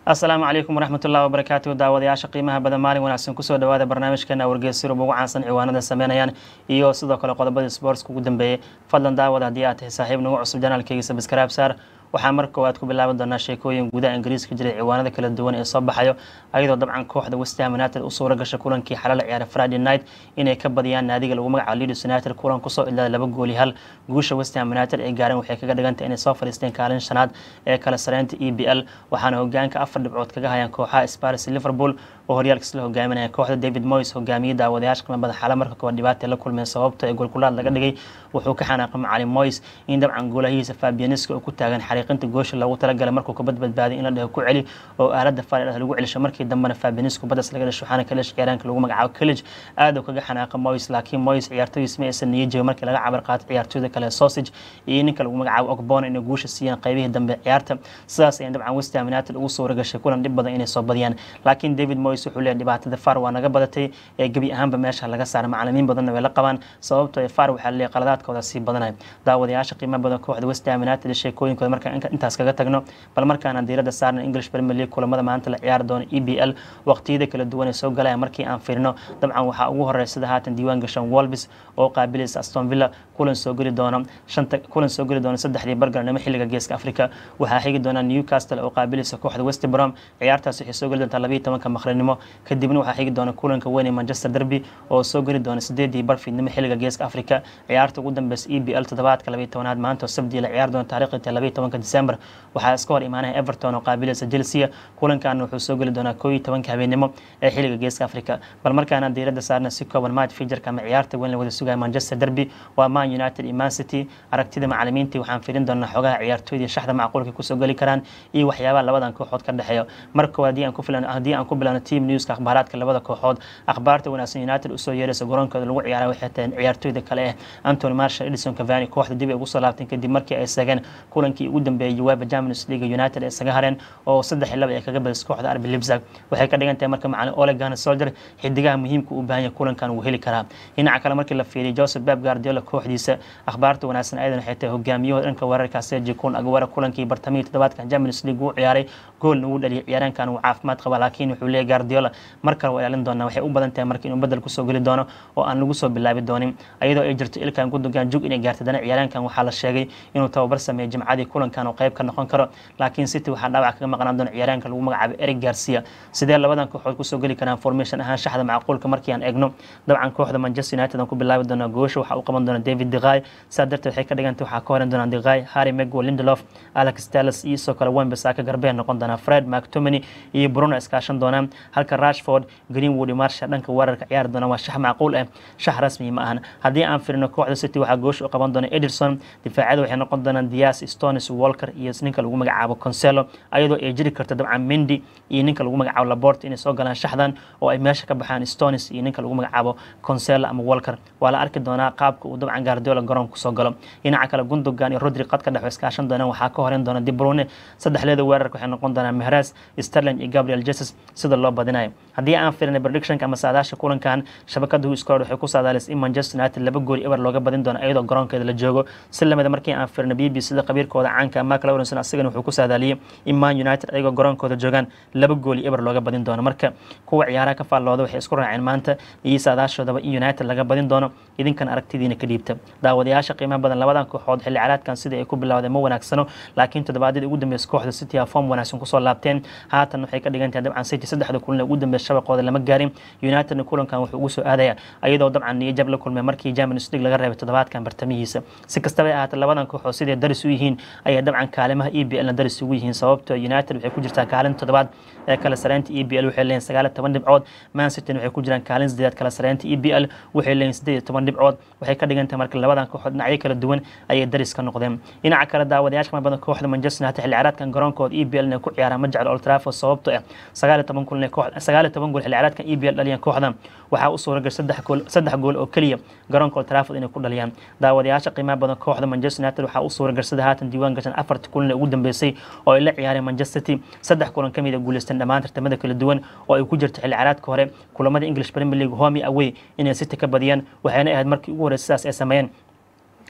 asalaamu calaykum waraxmat ullahi wabarakaatu daawadayaasha qiimaha badan maalin wanaagsan kusoo dhawaada barnaamijkeena wargeysirub ugu caansan ciwaanada sameynayaan iyo sidoo kale qodobadii sportska ugu dambeeyey fadlan daawada haddii aad tahay saaxiib nagu cusub janaalkeyga sabskraib saar waxaa mar koowaad ku bilaaban doonaa sheekooyin gudaha ingiriiska jiray ciwaanada kala duwan ee soo baxayo ayadoo dabcan kooxda westham united u suura gashay kulankii xalal ciyaara friday night inay ka badiyaan naadiga lagu magacaabo leeds united kulan kusoo ilaaday laba gooli hal guusha westham united ay gaareen waxay kaga dhigantay inay soo fadhiisteen kaalin shanaad ee kala sareynta e b l waxaana hogaanka afar dhibcood kaga hayaan kooxaha spars liverpool oo horyaalka isla hogaaminaya kooxda david moyes hogaamiyey daawadayaasha qiimabada xala marka koowaad dhibaata la kulmeen sababta ee golkulaad laga dhigay wuxuu ka xanaaqay macalin moyes in dabcan goolahiisa fabianiska oo ku taagan xariiqinta goosha loogu talagalay markuu kabad badbaaday in la dhaho ku celi oo aalada faridhah lagu celisho markii dambena fabianisku badas laga dhasho waxaana kalesh ciyaaraanka lagu magacaabo college aad uu kaga xanaaqa moyes laakiin moyes ciyaartoydiis ma aysan niyo jooga markii laga cabar qaato ciyaartooyda kale sausage iyo ninka lagu magacaabo ogbona inay guusha siiyaan qaybihii dambe ciyaarta sidaas ayaan dabcan westham united ugu suura gashay kulan dhib badan inay soo badiyaan laakiin david moyes wuxuu leeyahy dhibaatada far waa naga badatay ee gebi ahaanba meesha laga saaray macalimiin badanna way la qabaan sababtoo far waxaa leeyahy qaladaadkooda sii badanaya daawadayaasha qiimo badan kooxda westham united sheekooyinkooda markaan intaas kaga tagno bal markaana diirada saarna english premier league kulamada maanta la ciyaari doono e b l waqtiyada kala duwan ee soo galaya markii aan fiirino dabcan waxaa ugu horeya sida haatan diiwaan gashan wolbis oo qaabilaysa aston villa kulan soo geli doono shanta kulan soo geli doono saddexdii bargarnimo xilliga geeska africa waxaa xigi doona newcastle oo qaabilaysa kooxda west brom ciyaartaas waxay soo geli doontaa labayo tobanka maqrinimo kadibna waxaa xigi doona kulanka weyn ee manchester derby oo soo geli doona sideedii barfiidnimo xilliga geeska africa ciyaarta ugu dambeysa e b l toddobaadka labayo tobanaad maanta oo sabdii la ciyaari doona taariikhda labayo tobanka december waxaa iska hor imaanaya everton oo qaabilaysa chelsea kulankaana wuxuu soo geli doonaa koo iyo tobanka habeenimo ee xilliga geeska africa bal markaana diirada saarna si kooban match fijarka ama ciyaarta weyn la wada sugaya manchester derby waa man united iyo man city aragtida macalimiintii waxaan firin doonaa xogaha ciyaartooyda shaxda macquulka kusoo geli karaan iyo waxyaabaha labadan kooxood ka dhexeeyo marka koowaad haddii aan ku filan haddii aan ku bilano team newska akhbaaraadka labada kooxood akhbaarta wanaagsan united usoo yeeraysa garoonkooda lagu ciyaara waxay tahay ciyaartooyda kale eh antony marshall edison cavani kooxda dib ay ugu soo laabteen kadib markii ay sageen kulankii ugu dambeeyay uefa champions league united ay isaga hareen oo saddex iyo laba ay kaga badisay kooxda arbi lipzag waxay ka dhigan tahay marka macalin ole gunnar soldier xidigaha muhiimka u baahan yahay kulankan wuu heli karaa dhinaca kale markii la fiiriyay joseph beb guardiola kooxdiisa akhbaarta wanaagsan ayadan waxay tahay hogaamiyahooda dhanka weerarka sergi kun agwara kulankii bartamihii toddobaadkan champions league uu ciyaaray goolna uu dhaliyay ciyaaraankan uu caafimaad qaba laakiin wuxuu leeyahy guardiola mar kale waa ilaalin doonaa waxay u badan tahay marka inuu bedel kusoo geli doono oo aan lagu soo bilaabi doonin ayadoo ay jirto ilkan gundogan jug inay gaartay dana ciyaaraankan waxaa la sheegay inuu tababar sameeyay jimcadii kulankan oo qayb ka noqon karo laakiin city waxaa dhaawac kaga maqnaan doona ciyaaraanka lagu magacaabo eric garcia sidee labadan kooxood kusoo geli karaan formation ahaan shaxda macquulka markii aan eegno dabcan kooxda manchester united aan ku bilaabi doonaa goosha waxaa u qaban doona david deqay saa darteed waxay ka dhigantay waxaa ka horan doonaa deqay harry megwo lindelof alex talis iyo sidoo kale wembesaka garbeen noqon doonaa fred mactomany iyo bruno iskaashan doonaan halka rashford greenwood iyo marsha dhanka weerarka ciyaari doona waa shax macquul ah shax rasmi ma ahan haddii aan firino kooxda city waxaa goosha u qaban doona ederson difaacada waxay noqon doonaan dias stones walker iyo ninka lagu magacaabo conselo ayadoo ay jiri karto dabcan mendy iyo ninka lagu magacaabo labort inay soo galaan shaxdan oo ay meesha ka baxaan stones iyo ninka lagu magacaabo conselo ama walker waa la arki doonaa qaabka uu dabcan guardiola garoonka kusoo galo dhinaca kale gundogan iyo rodri qadka dhex iskaashan doonaan waxaa ka horeyn doona dibrune saddexleeda weerarka waxay noqon doonaan mehras sterling iyo gabriel jesus sida loo badinayo haddii aan firinay predictionka ama saadaasha kulankan shabakada huiskood waxay ku saadaalis in manchester united laba gooli eber looga badin doono iyadoo garoonkeeda la joogo si lamida markii aan firinay b b sida qabiirkooda caanka mark lawrenson asagana wuxuu ku saadaaliyey in man united ayagoo garoonkooda joogaan laba gooli eber looga badin doono marka kuwa ciyaaraha ka faallooda waxay isku raaceen maanta iyo saadaashoodaba in united laga badin doono idinkan aragtidiina ka dhiibta daawadayaasha qiimaha badan labadan kooxood xilli caraadkan sidai ay ku bilowdeen ma wanaagsano laakiin toddobaadyadii ugu dambeysay kooxda city a form wanaagsan kusoo laabteen haatan waxay ka dhigan tahay dabcan city saddexda kulan ee ugu dambeysay shabaqooda lama gaarin unitedna kulankan wuxuu ugu soo aadaya ayadoo dabcan niyo jab la kulmay markii champions league laga reebay toddobaadkan bartamihiisa si kastaba ay ahaatee labadan kooxood siday daris u yihiin ayay dabcan kaalimaha e b lna daris ugu yihiin sababtoo united waxay ku jirtaa kaalin toddobaad ee kala sareynta e b l waxay leeyihin sagaal iyo toban dhibcood man city waxay ku jiraan kaalin sideed kala sareynta e b l waxay leeyihin siddeed iyo toban dhibcood waxay ka dhigan tahay marka labadan kooxood dhinacyo kala duwan ayay daris ka noqdeen dhinaca kale daawadayaasha qima badan kooxda manchester united xilli ciyaareedkan garoonkooda e b l inay ku ciyaaraan ma jeclo old trafford sababtoo ah sagaal iyo toban kulan sagaal iyo toban gool xilli ciyaareedkan e b l dhaliyaan kooxdan waxaa u suura gashay saddex gool saddex gool oo keliya garoonka old trafford inay ku dhaliyaan daawadayaasha qiimaha badan kooxda manchester united waxaa u suura gashay sida haatan diiwaan gashan afarta kulan ee ugu dambeysay oo ay la ciyaareen manchester city saddex kulan ka mid a guuleysteen dhammaan tartamada kala duwan oo ay ku jirto xilli ciyaareedka hore kulamada english premier league home away inay city ka badiyaan waxayna ahayd markii ugu horreysay sidaas ay sameeyeen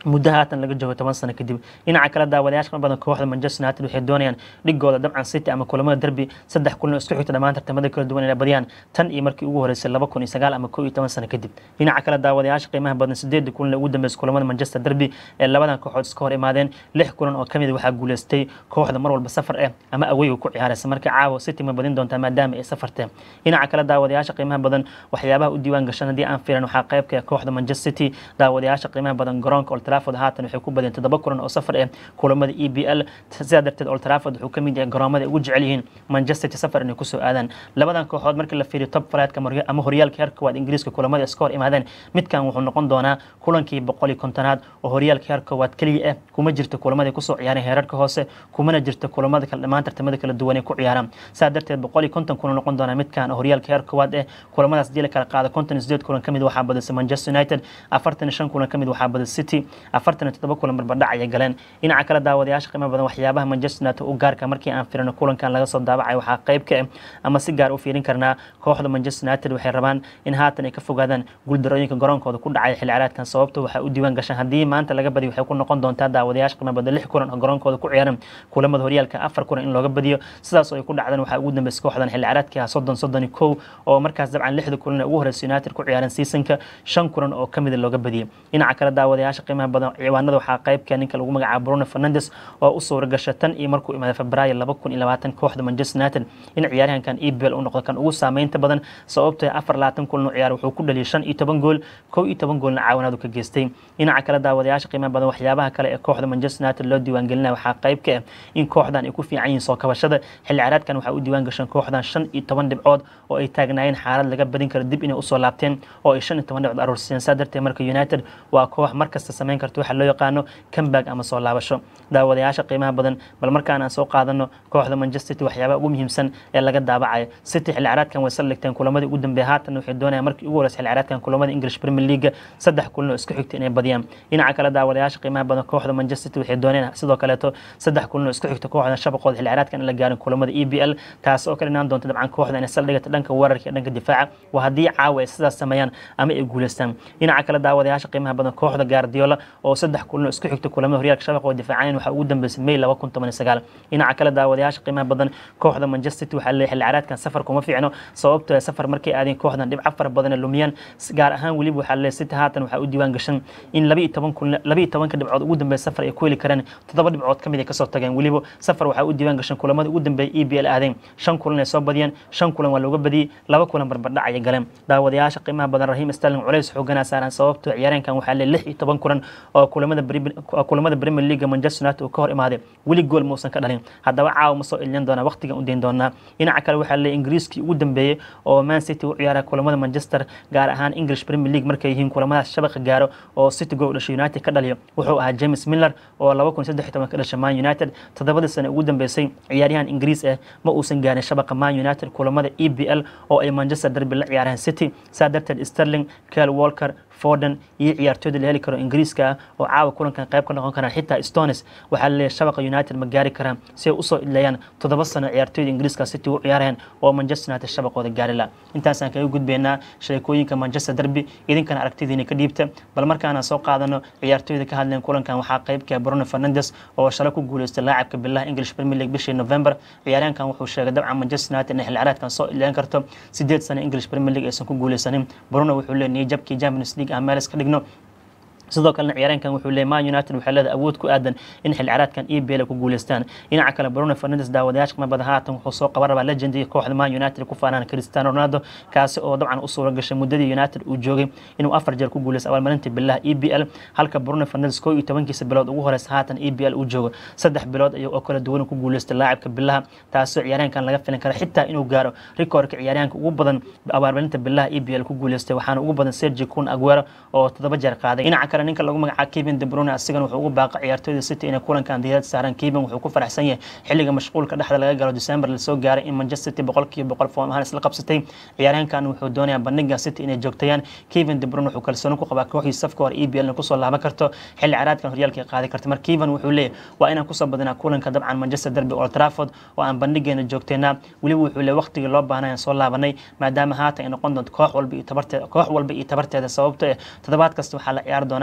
muddo haatan laga joogo toban sano kadib dhinaca kale daawadayaasha qima badan kooxda manchester united waxay doonayaan dhigooda dabcan city ama kulamada derby saddex kulan oo isku xigta dhammaan tartamada kala duwan inay badiyaan tan iyo markii ugu horeysay laba kun iyo sagaal ama kow iyo toban sano kadib dhinaca kale daawadayaasha qiimaha badan sideedii kulan ee ugu dambeysay kulamada manchester derby ee labadan kooxood iska hor imaadeen lix kulan oo kamid waxaa guuleystay kooxda mar walba safar ah ama aweyga ku ciyaaraysa marka caawa city ma badin doontaa maadaama ay safarteen dhinaca kale daawadayaasha qiimaha badan waxyaabaha u diiwaan gashan haddii aan fiiran waxaa qaybka kooxda manchester city daawadayaasha qiimaha badan garoonka old trafford haatan waxay ku badeen toddoba kulan oo safar ah kulamada e b l sidaa darteed old trafford wuxuu kamid yahay garoomada ay ugu jecel yihiin manchester city safar inay kusoo aadaan labadan kooxood markii la fiiriyo top flightka ama horyaalka heerka koowaad ingiriiska kulamada iska hor imaadeen midkan wuxuu noqon doonaa kulankii boqol iyo kontonaad oo horyaalka heerka koowaad keliya ah kuma jirto kulamada ay kusoo ciyaareen heerarka hoose kumana jirto kulamada kale dhammaan tartamada kala duwan ay ku ciyaaraan saa darteed boqol iyo konton kulan noqon doonaa midkan oo horyaalka heerka koowaad ah kulamadaas dii la kala qaada konton iyo sideed kulan kamid waxaa badisay manchester united afartan iyo shan kulan kamid waxaa badisay city afartan iyo toddoba kulan barbardhac ayay galeen dhinaca kale daawadayaasha qiimo badan waxyaabaha manchester united u gaarka markii aan firino kulankan laga soo daabacay waxaa qayb ka ah ama si gaar u fiirin karnaa kooxda manchester united waxay rabaan in haatan ay ka fogaadaan guuldarooyinka garoonkooda ku dhacay xilli ciyaareedkan sababto waxaa u diiwaan gashan haddii maanta laga badiyo waxay ku noqon doontaa daawadayaasha qiimo badan lix kulan oo garoonkooda ku ciyaaran kulamada horyaalka afar kulan in looga badiyo sidaas oo ay ku dhacdeen waxaa ugu dambeysay kooxdan xilli ciyaareedkii ah soddon soddon iyo kow oo markaas dabcan lixda kulan ee ugu horeysa united ku ciyaaran seasonka shan kulan oo kamida looga badiyay dhinaca kale daawadayaasha qiimaha badan ciwaanada waxaa qaybka ninka lagu magacaabo bruno fernandes oo u suura gasha tan iyo markuu imaaday febraayo laba kun iyo labaatan kooxda manchester united in ciyaaryahankan ebel u noqdo kan ugu saameynta badan sababtoo afar labaatan kulan u ciyaar wuxuu ku dhaliyay shan iyo toban gool kow iyo toban goolna caawinaadu ka geystay dhinaca kale daawadayaasha qiimaha badan waxyaabaha kale ee kooxda manchester united loo diiwaangelinaya waxaa qayb ka ah in kooxdan ay ku fiican yihiin soo kabashada xilli ciyaareedkan waxaa u diiwaan gashan kooxdan shan iyo toban dhibcood oo ay taagnaayeen xaalad laga badin karo dib inay usoo laabteen oo ay shan iyo toban dhibcood aruursiyeen saa darteed marka united waa koox markasta samayn karta waxa loo yaqaano comeback ama soo laabasho daawadayaasha qiimaha badan bal markaan aan soo qaadano kooxda manchester city waxyaabaha ugu muhiimsan ee laga daabacayo city xilli ciyaareedkan way saldhigteen kulamadii ugu dambeeya haatan waxay doonayaan markii ugu horeysa xilli ciyaareedkan kulamada english premier league saddex kulan oo isku xigta inay badiyaan dhinaca kale daawadayaasha qiimaha badan kooxda manchester city waxay doonayaan sidoo kaleeto saddex kulan oo isku xigta kooxda shabaqooda xilli ciyaareedkan in la gaarin kulamada e b l taas oo ka dhinaan doonta dabcan kooxda inay saldhigata dhanka weerarka iyo dhanka difaaca waa haddii caawa ay sidaas sameeyaan ama ay guuleystaan dhinaca kale daawadayaasha qiimaha badan kooxda gaardiola oo saddex kulan oo isku xigta kulamada horyaalka shabaqooda difaacayan waxaa ugu dambeysay may laba kun toban iyo sagaal dhinaca kale daawadayaasha qiimaha badan kooxda manchester city waxaa leeyahay xilli ciyaareedkan safar kuma fiicno sababtoo safar markay aadeen kooxdan dhibco fara badan lumiyaan gaar ahaan weliba waxaa leeyahay city haatan waxaa u diiwaan gashan in laba iyo toban kun laba iyo tobanka dhibcood ugu dambeeya safar ay ku heli kareen toddoba dhibcood kamid ay kasoo tageen weliba safar waxaa u diiwaan gashan kulamada ugu dambeeya e b l aadeen shan kulan ay soo badiyeen shan kulan waa looga badiyey laba kulan barbardhac ayay galeen daawadayaasha qiimaha badan rahiim sterling culays xooganaa saaran sababtoo ciyaareenkan waxaa leeyahay lix iyo toban kulan oo kulamada kulamada premier league manchester united uu ka hor imaaday weli gool muusan ka dhalin haddaba caawa ma soo ilin doonaa waqtigan u dayn doonaa dhinaca kale waxaa leeyahay ingiriiskii ugu dambeeyey oo man city u ciyaara kulamada manchester gaar ahaan english premier league markay yihiin kulamadaas shabaqa gaaro oo city gool dhashay united ka dhaliyo wuxuu ahaa james miller oo laba kun saddex iyo toban ka dhashay man united toddobadii sane ugu dambeysay ciyaaryahan ingiriis ah ma uusan gaarin shabaqa man united kulamada e b l oo ay manchester derby la ciyaareen city saa darteed sterling kel walker forden iyo ciyaartooyda la heli karo ingiriiska ah oo caawa kulankan qayb ka noqon karaan xitaa stones waxaa laleeyahay shabaqa united ma gaari karaan si ay usoo idleeyaan toddoba sano ciyaartooyda ingiriiska city u ciyaareen oo manchester united shabaqooda gaari la intaasaan kaga gudbaynaa sheekooyinka manchester derby idinkana aragtidiina ka dhiibta bal markaanaan soo qaadano ciyaartooyda ka hadleen kulankan waxaa qaybka bruno fernandes oo shalay ku guuleystay laacabka bilaha english premier league bishii november ciyaaryahankan wuxuu sheegay dabcan manchester united inay xilli ciyaareedkan soo idleen karto sideed sano english premier league aysan ku guuleysanin bruno wuxuu leeyahay jabkii champions league aan meel iska dhigno sidoo kalena ciyaareenkan wuxuu leeyay man united waxay leedahay awood ku aadan in xilli ciyaareedkan e b l ku guuleystaan dhinaca kale bruno fernandes daawadayaasha qiimo badan haatan wuxuu soo qaban rabaa legendii kooxda man united ku faanaan cristiano ronaldo kaasi oo dabcan u suura gashay muddadii united uu joogay inuu afar jeer ku guuleysto abaalmarinta bilaha e b l halka bruno fernandes koo iyo tobankiisa bilood ugu horeysa haatan e b l uu joogo saddex bilood ayuu oo kala duwan ku guuleystay laacibka bilaha taasoo ciyaaryahankan laga filan kara xitaa inuu gaaro rikoorka ciyaaryahanka ugu badan abaalmarinta bilaha e b l ku guuleystay waxaana ugu badan sergi kun aguero oo toddoba jeer qaaday dhinaca kale ninka lagu magacaabo Kevin De Bruyne asigana wuxuu ugu baaqay ciyaartooyda City inay kulankan diyaarad saaran Kevin wuxuu ku faraxsan yahay xilliga mashquulka dhexda laga galo December la soo gaaray in Manchester City boqolkiiba boqol foom ahaan isla qabsatay ciyaaryahankan wuxuu doonayaa bandhiga City inay joogtayaan Kevin De Bruyne wuxuu kalsooni ku qabaa kooxdiisa safka hore EPL kusoo laaban karto xilli ciyaareedkan horyaalka ay qaadi karto marka Kevin wuxuu leeyahay waa inaan kusoo badinaa kulanka dabcan Manchester Derby Old Trafford oo aan bandhigeena joogtaynaa weliba wuxuu leeyahay waqtigii loo baahnaa soo laabanay maadaama haatan ay noqon doonto koox walba iyo tabarteeda koox walba iyo tabarteeda sababtoo ah toddobaad kasta waxaa la ciyaari doonaa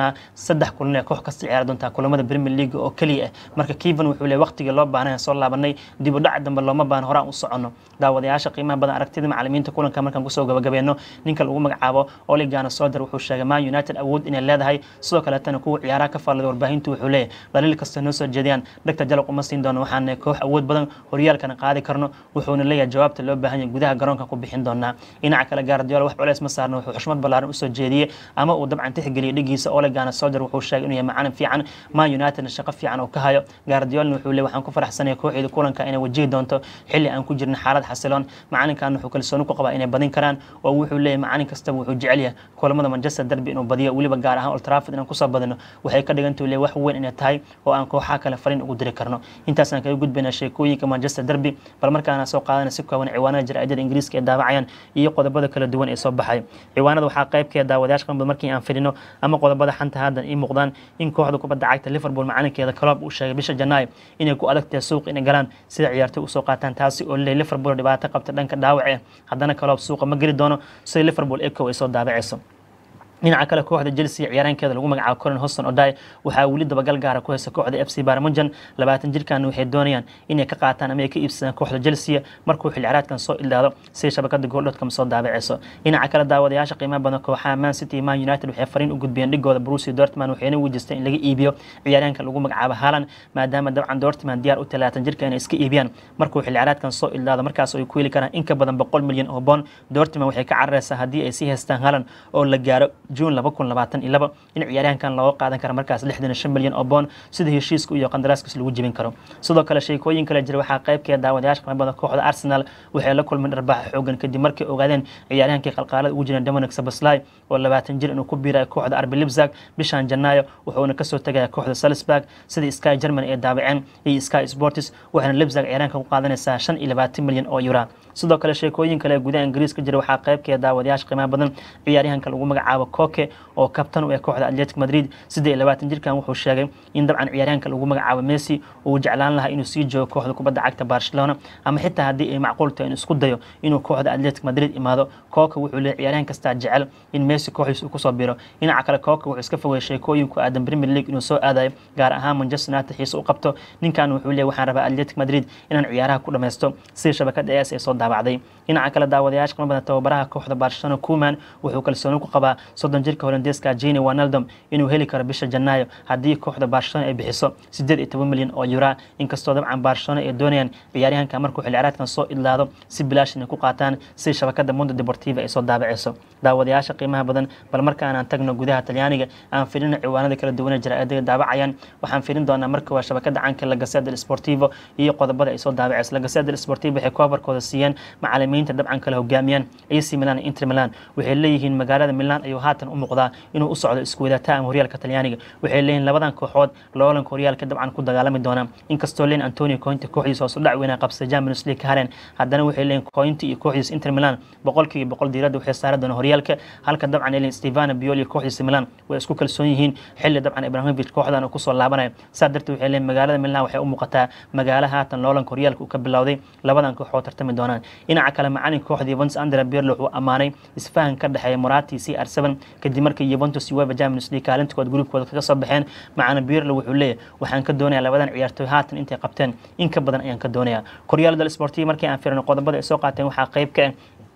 doonaa saddex kulan ee koox kasta ciyaari doontaa kulamada premier league oo keliya ah marka kivan wuxuu leeyahay waqtigii loo baahnay soo laabanay dib u dhac dambe looma baahno horaan u soconno daawadayaasha qiimaha badan aragtida macalimiinta kulanka markaan kusoo gabagabeeno ninka lagu magacaabo oligana soder wuxuu sheegay man united awood inay leedahay sidoo kaleetana kuwa ciyaaraha ka faallada warbaahintu wuxuu leeyahay dhaliil kasta noo soo jeediyaan dhegta jalaq uma siin doono waxaana koox awood badan horyaalkana qaadi karno wuxuuna leeyahay jawaabta loo baahan yahay gudaha garoonka ku bixin doonaa dhinaca kale gaardiola wax culeys ma saarno wuxuu xushmad ballaaran usoo jeediyey ama uu dabcan tixgeliyay dhigiisa oligana soder wuxuu sheegay inuu yahay macalin fiican man unitedna shaqo fiican oo ka hayo gaardiolna wuxuu leeyahay waxaan ku faraxsanaya kooxeeda kulanka inay wajihi doonto xilli aan ku jirna xaalad xasiloon macalinkan wuxuu kalsooni ku qabaa inay badin karaan oo wuxuu leeyahay macalin kastaba wuxuu jecel yahay kulamada manchester derby inuu badiyo weliba gaar ahaan old trafford inaan kusoo badino waxay ka dhigantahu leeyahay wax weyn inay tahay oo aan kooxaha kale fariin ugu diri karno intaasaan kaga gudbaynaa sheekooyinka manchester derby bal markaana soo qaadana si kooban ciwaanada jaraa'idada ingiriiska ee daawacayaan iyo qodobada kala duwan ee soo baxay ciwaanada waxaa qaybkeeda daawadayaasha qanbad markii aan fidhino ama qodobada xanta haddan ii muuqdaan in kooxda kubadda cagta liverpool macalinkeeda club uu sheegay bisha janaayo inay ku adagtahay suuq inay galaan sida ciyaartoy usoo qaataan taasi oo leeyahay liverpool dhibaato qabta dhanka dhaawac eh haddana club suuqa ma geli doono sida liverpool eco ay soo daabacayso dhinaca kale kooxda chelsea ciyaaraankeeda lagu magacaabo corin hoston oday waxaa weli dabagal gaara ku haysa kooxda f c barmunjan labaatan jirkan waxay doonayaan inay ka qaataan ama ay ka iibsadaan kooxda chelsea markuu xil ciraadkan soo ildaado si shabakada gooldotcom soo daabaceyso dhinaca kale daawadayaasha qiimaha badan kooxaha man city man united waxay fariin u gudbiyeen dhigooda brusi dortman waxayna wejistay in laga iibiyo ciyaaryaanka lagu magacaabo haalan maadaama dabcan dortman diyaar u talaatan jirka inay iska iibiyaan markuu xil ciraadkan soo ildaado markaas ay ku heli karaan in ka badan boqol milyan oo bond dortman waxay ka carareysaa haddii ay sii haystaan haalan oo la gaaro juun laba kun labaatan iyo laba in ciyaaryahankan looga qaadan karo markaas lixdan iyo shan milyan oo boon sida heshiiska iyo qandaraaskiis lagu jebin karo sidoo kale sheekooyin kale jira waxaa qaybkeeda daawadayaasha qanbada kooxda arsenal waxay la kulmeen dharbaaxa xoogan kadib markay ogaadeen ciyaaryahankii qalqaalada ugu jireen dominic sabaslai oo labaatan jir inuu ku biirayo kooxda arbi libzag bishan janaayo wuxuuna kasoo tegaya kooxda salisburg sida sky german ee daabaceen iyo sky sportis waxaana libzag ciyaaryahanka ku qaadanaysaa shan iyo labaatan milyan oo yura sidoo kale sheekooyin kale ee gudaha ingiriiska jira waxaa qaybkeeda daawadayaasha qiimaha badan ciyaaryahanka lagu magacaabo koke oo kabtan u ee kooxda atletic madrid siddeed iyo labaatan jirkan wuxuu sheegay in dabcan ciyaaryahanka lagu magacaabo messi uu jeclaan lahaa inuu sii joogo kooxda kubadda cagta barcelona ama xitaa haddii ay macquul tahay inuu isku dayo inuu kooxda atletic madrid imaado kooka wuxuu leeyahy ciyaaryahan kastaa jecel in messi kooxdiisa uu kusoo biro dhinaca kale kooka wuxuu iska fogay sheekooyin ku aadan premier league inuu soo aadayo gaar ahaan manchester united xiise u qabto ninkan wuxuu leeyahy waxaan rabaa atletic madrid inaan ciyaaraha ku dhammaysto sida shabakada es ay soo daabacday dhinaca kale daawadayaasha qima badan tababaraha kooxda barcelona kuman wuxuu kalsooni ku qabaa soddon jirka holandeeska jini wanaldom inuu heli karo bisha janaayo haddii kooxda barcelona ay bixiso siddeed iyo toban milyan oo yura inkastoo dabcan barcelona ay doonayaan ciyaaryahanka markuu xil ciraadkan soo idlaado si bilaash inay ku qaataan sida shabakada mundo deportiva ay soo daabaceyso daawadayaasha qiimaha badan bal markaanaan tagno gudaha talyaaniga aan filino ciwaanada kala duwan ee jaraa'idada daabacayaan waxaan filin doonaa marka waa shabakada canka la gaseda del sportivo iyo qodobada ay soo daabaceyso la gaseda del sportivo waxay koobarkooda siiyeen macalimiinta dabcan kala hogaamiyaan ac milan iyo inter milan waxay leeyihiin magaalada milan ayuu haatan u muuqdaa inuu u socdo isku wadaata ama horyaalka talyaaniga waxay leeyihin labadan kooxood loolanka horyaalka dabcan ku dagaalami doonaa inkastoo leen antonio cointi kooxdiisa hoos u dhac weynaa qabsay champions league ka hareen haddana waxay leeyihin cointi iyo kooxdiisa inter milan boqolkiiba boqol diiradda waxay saari doonaa horyaalka halka dabcan leeyihin stefano bioli kooxdiisa milan way isku kalsoon yihiin xilli dabcan ibrahimovic kooxdan uu kusoo laabanayo saa darteed waxay leeyihin magaalada milan waxay u muuqataa magaalo haatan loolanka horyaalka uu ka bilowday labadan kooxood tartami doonaan dhinaca kale macalin kooxda yuventus andrea birlo wuxuu ammaanay isfahan ka dhexeeya morati c r seven kadib markii yuventus uefa champions league kaalintood gruubkooda kaga soo baxeen macana birlo wuxuu leeyahy waxaan ka doonayaa labadan ciyaartoy haatan intay qabteen in ka badan ayaan ka doonayaa koryaal del sportiv markii aan firino qodobada ay soo qaateen waxaa qayb ka ah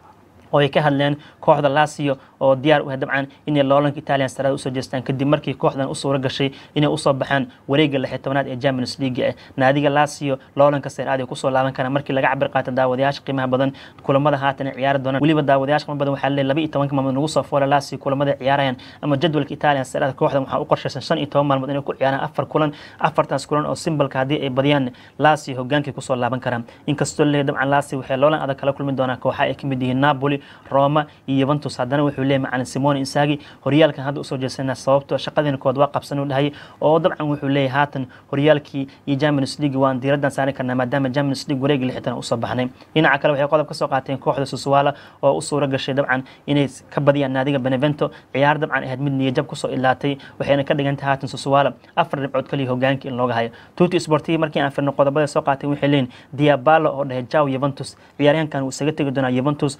oo ay ka hadleen kooxda lasio oo diyaar u ah dabcan inay loolanka italian sarada usoo jeestaan kadib markii kooxdan u suura gashay inay usoo baxaan wareega lixi tobanaad ee champions league ah naadiga lasio loolanka seeraad ay kusoo laaban karaan markii laga cabir qaata daawadayaasha qiimaha badan kulamada haatan ay ciyaari doonaan weliba daawadayaasha qiimaha badan waxaa leeyahay laba iyo tobanka maalmood nagu soo foola lasio kulamada ay ciyaarayaan ama jadwalka italian sarada kooxdan waxaa u qorshaysan shan iyo toban maalmood inay ku ciyaaraan afar kulan afartaas kulan oo simbalka haddii ay badiyaan lasio hogaankay kusoo laaban karaan inkastoo leeyahay dabcan lasio waxay loolan adag kala kulmi doonaan kooxa ay kamid yihiin napoli roma iyo yuventus haddana wuxuu leeyahay macalin simone insagi horyaalkan hadda usoo jeesana sababto shaqadiina kood waa qabsan u dhahay oo dabcan wuxuu leeyahay haatan horyaalkii iyo champions league waan diiraddan saari karnaa maadaama champions league wareegi lixdan usoo baxnay dhinaca kale waxay qodob ka soo qaateen kooxda susuwala oo u suura gashay dabcan inay ka badiyaan naadiga benevento ciyaar dabcan ahayd mid niyajab kusoo ilaatay waxayna ka dhigantay haatan susuwala afar dhibcood kaliya hogaankii in looga hayo tuti sportiv markii aan firno qodobada soo qaateen waxay leeyihin diabalo oo dhahay jaw yuventus ciyaaryahankan wuu isaga tegi doonaa yuventus wuxuuna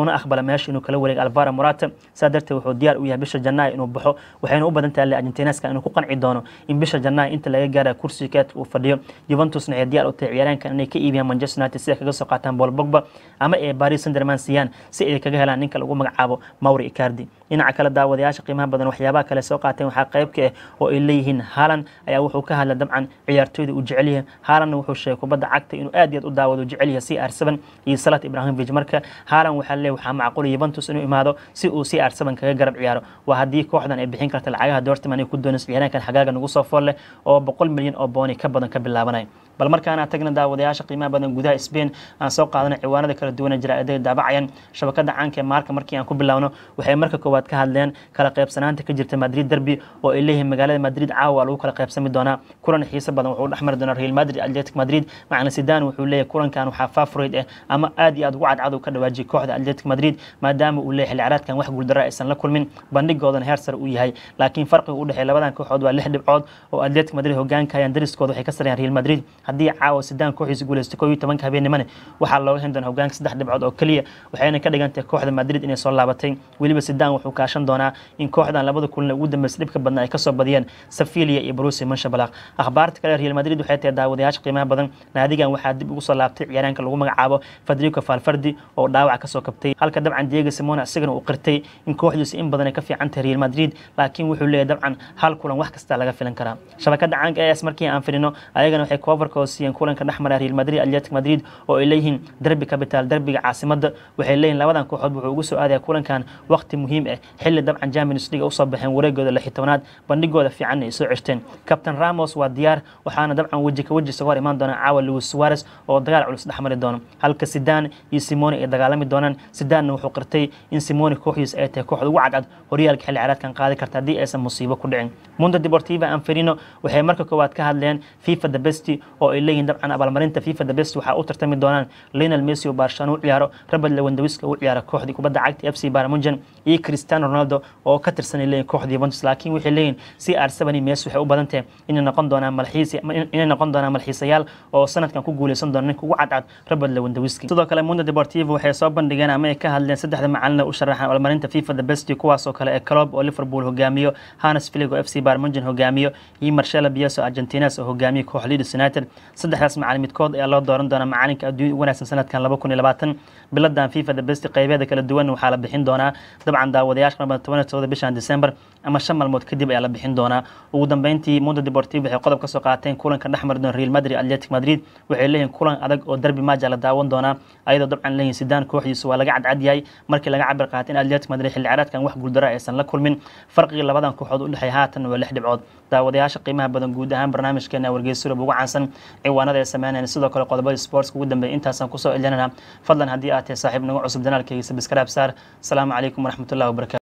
uuna aqbala meesha inuu kala wareego alvaro morata saa darteed wuxuu diyaar u yahay bisha janaayo inuu baxo waxayna u badan tahay argentineska inuu ku qanci doono in bisha janaayo inta laga gaara kursiga keedka uu fadhiyo juventusna waxay diyaar u tahay ciyaaraankan inay ka iibiyaan manchester united si ay kaga soo qaataan paul bogba ama ay paris saint germain siiyaan si ay kaga helaan ninka lagu magacaabo mauri icardi dhinaca kale daawadayaasha qiimaha badan waxyaabaha kale soo qaateen waxaa qayb ka ah oo ay leeyihiin haalan ayaa wuxuu ka hadla dabcan ciyaartooyda uu jecel yahay haalanna wuxuu sheegay kubadda cagta inuu aad iyo aad u daawado jecel yahay c r seven iyo salat ibrahimovic marka haalan waxaa leeyahay waxaa macquul yuventus inuu imaado si uu c r seven kaga garab ciyaaro waa haddii kooxdan ay bixin karta lacagaha dortman ay ku doonayso ciyaaraankan xagaaga nagu soo fool leh oo boqol milyan oo booni ka badan ka bilaabanaya bal markaana tagna daawadayaasha qiimaha badan gudaha Spain aan soo qaadana ciwaanada kala duwan ee jaraa'idada daabacayan shabakada caanka ee maarka markii aan ku bilaawno waxay marka koowaad ka hadleen kala qaybsanaanta ka jirta Madrid derby oo ay leeyihiin magaalada Madrid caawa lagu kala qaybsami doonaa kulan xiiso badan wuxuu dhexmari doonaa Real Madrid Athletic Madrid macna Zidane wuxuu leeyahay kulankan waxaa favorite ah ama aad iyo aad ugu cadcad uu ka dhawaajiyay kooxda Athletic Madrid maadaama uu leeyahay xilli ciyaareedkan wax guuldaro aysan la kulmin bandhigoodana heer sare uu yahay laakiin farqiga u dhexeeya labadan kooxood waa lix dhibcood oo Athletic Madrid hogaanka ayaan dariskooda waxay ka sarayaan Real Madrid haddii caawa Zidane kooxiisa guuleystay koob iyo tobanka habeenimane waxaa looga hen doonaa hogaanka saddex dhibcood oo keliya waxayna ka dhigan tahay kooxda Madrid inay soo laabatay weliba Zidane wuxuu kaashan doonaa in kooxdan labada kulan ugu dambeysay dhibka badnaa ay kasoo badiyeen Sevilla iyo Borussia Mönchengladbach akhbaarta kale Real Madrid waxay tahay daawadayaasha qiimaha badan naadigan waxaa dib ugu soo laabtay ciyaaraanka lagu magacaabo Federico Valverde oo dhaawac kasoo kabtay halka dabcan Diego Simeone isagana uu qirtay in kooxdiisa in badan ay ka fiican tahay Real Madrid laakiin wuxuu leeyahay dabcan hal kulan wax kasta laga filan karaa shabakada caanka AS markii aan firino ayagana waxay coverka siiyeen kulanka dhexmara Real Madrid Athletic Madrid oo ay leeyihiin derby capital derbiga caasimada waxay leeyihiin labadan kooxood wuxuu ugu soo aadaya kulankan waqti muhiim ah xilli dabcan Champions League u soo baxeen wareegooda 16aad bandhigooda fiican ay soo ceshteen Captain Ramos waa diyaar waxaana dabcan waji ka waji soo imaan doona caawa Luis Suarez oo dagaal culus dhexmari doono halka Zidane iyo Simone ay dagaalami doonaan Zidane wuxuu qirtay in Simone kooxdiisa ay tahay kooxda ugu cadcad horyaalka xilli ciyaareedkan qaadi karta haddii aysan musiibo ku dhicin Mundo Deportivo Anferino waxay marka koowaad ka hadleen FIFA the best oo ay leeyihiin dabcan abaalmarinta FIFA the best waxaa u tartami doonaan Lionel Messi oo Barcelona u ciyaaro Robert Lewandowski oo u ciyaaro kooxdii kubadda cagta FC Bayern Munchen iyo Cristiano Ronaldo oo ka tirsan leeyihiin kooxda Juventus laakiin waxay leeyihiin CR7 iyo Messi waxay u badan tahay inay noqon doonaan malxiis inay noqon doonaan malxiisayaal oo sanadkan ku guuleysan doona ninka ugu cadcad Robert Lewandowski sidoo kale Mundo Deportivo waxay soo bandhigeen ama ay ka hadleen saddexda macallin u sharaxan abaalmarinta FIFA the best kuwaas oo kale ee Klopp oo Liverpool hogaamiyo Hannes Flick oo FC Bayern Munchen hogaamiyo iyo Marcelo Bielsa oo Argentina oo hogaamiyo kooxda Leeds United saddexdaas macallin midkood ayaa loo dooran doonaa macalinka adduunka ugu wanaagsan sanadkan 2020 biladan FIFA the best qaybeeda kala duwan waxaa la bixin doonaa dabcan daawadayaasha qaba 17 bishan December ama shan maalmood kadib ayaa la bixin doonaa ugu dambeyntii Mundo Deportivo waxay qodob ka soo qaateen kulanka dhexmar doona Real Madrid Athletic Madrid waxay leeyihiin kulan adag oo derby match la daawan doonaa ayadoo dabcan leeyihiin Zidane kooxdiisa waa laga cadcad yahay markii laga cabir qaatay in Athletic Madrid xilli ciyaareedkan wax guuldaro aysan la kulmin farqiga labadan kooxood u dhexeeya haatan waa lix dhibcood daawadayaasha qiimaha badan guud ahaan barnaamijkeena wargeysyada ugu caansan ciwaanada ay sameynayaan sidoo kale qodobada sports ugu dambeeya intaasaan kusoo celinana fadlan haddii aad tahay saaxiib nagu cusub janaalkayga subscribe saar asalaamu calaykum waraxmatullahi wabarakatu